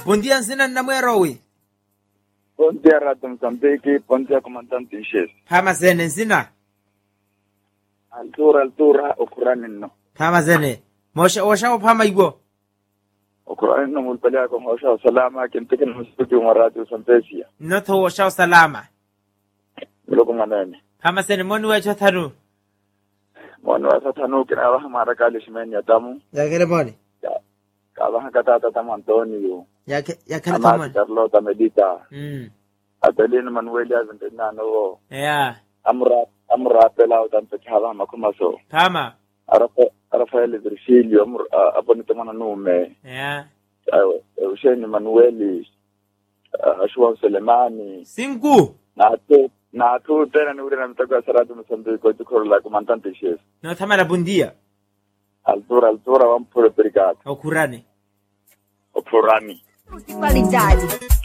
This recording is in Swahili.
bom dia nsina namwerowi Bom dia, Rádio Moçambique. Bom dia, comandante em chefe. phama zene nsina Altura, altura, okurani no. phama zene mosha washawo phama igbo Okurani no mulpelea kwa maisha wa salama kintike na msiki wa Radio Sampesia. notho washawo salama Mloko manene. phama zene moni wecho thanu Mwana wa satanu kina wa mara kali shimeni ya tamu. yakele moni Kaba katata tamu Antonio. Yake- yakele Amati tomoni Carlota Medita. Mm. Adelino Manuel Azentina no. ya Amra amra pela utanto chava makumaso. phama Arafa Rafael Virgilio amra abonito mana nume. ya Eugene Manueli. Ashua Selemani. sinku na tu na tu tena ni ule na mtego wa saradu msambiki kwa jukuru la comandante chef nothamala bom dia altura altura wa mpure brigade okhurani opurani Qualidade.